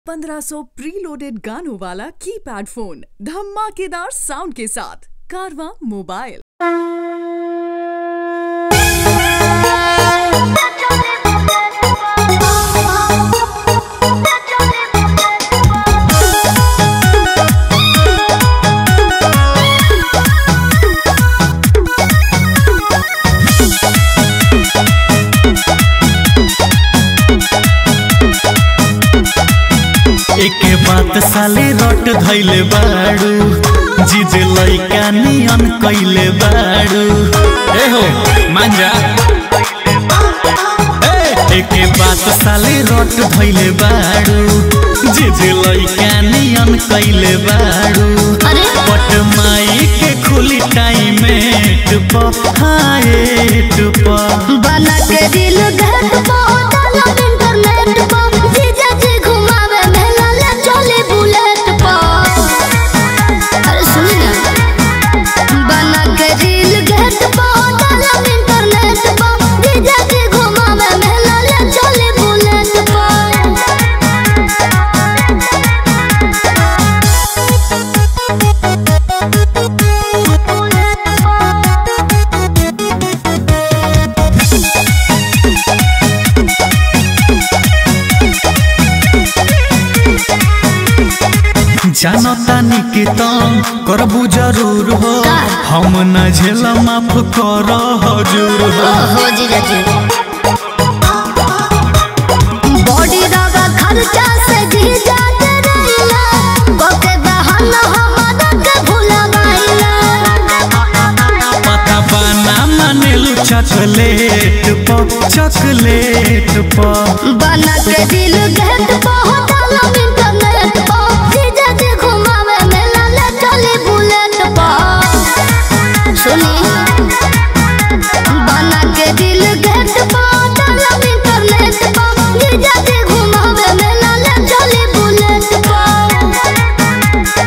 1500 preloaded गानों वाला keypad phone धमाकेदार साउंड के साथ कारवा मोबाइल एके बात साले रट धैले बाड़ू जीजे लैका नियन कैले बाड़ू ए हो मांजा ए, एके बात साले रट धैले बाड़ू जीजे लैका नियन कैले बाड़ू अरे पट माई के खुली टाइम हाए टुप बना के दिल घट पहुंचल इंटरनेट पर जीजा जी घुमावे मेला ले चले बुलेट पर अरे सुनी ना बना के दिल घट पहुंचल इंटरनेट पर जीजा जी घुमावे मेला ले चले बुलेट जानो तानी के तम करबू जरूर हो का? हम न झेल माफ कर हजूर हो हो जीजा जी बॉडी रवा खर्चा से जीजा के रहिला कोके बहाना हमारा के भुलावाइला पता बाना मानेलू चॉकलेट प चॉकलेट प बना के दिल गेट पहुंचल इंटरनेट पर जीजा जी घुमावे मेला ले चले बुलेट पर सुनी बना के दिल गेट पहुंचल इंटरनेट पर जीजा जी घुमावे मेला ले चले बुलेट पर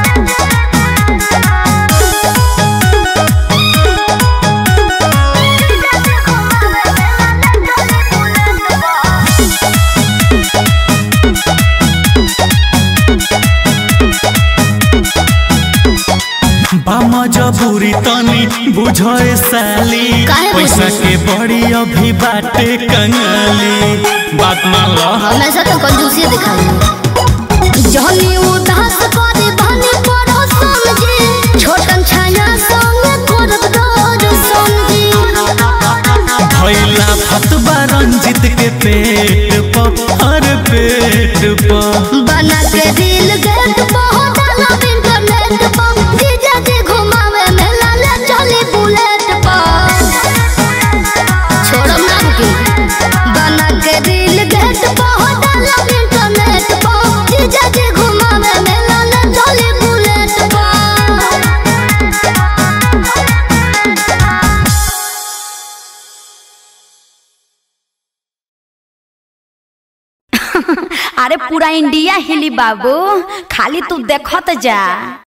बाम जबूरी तनी बुझे साली काहे पैसा बुझी? के बड़ी अभी बाटे कंगाली बात मान लो हमेशा तो कंजूसी दिखाई जहनी उदास करे बहनी पड़ो समझी छोटन छाया संग करब दौड़ समझी भैला फतबा रंजित के पेट प हर पेट प बना के दिल गेट पहुंचल इंटरनेट पर जीजा जी घुमावे मेला ले चली बुलेट पर छोड़ो ना रुकी बना के दिल गेट पहुंचल इंटरनेट पर जीजा जी घुमावे मेला ले चली बुलेट पर अरे पूरा इंडिया हिली बाबू खाली तू देखत जा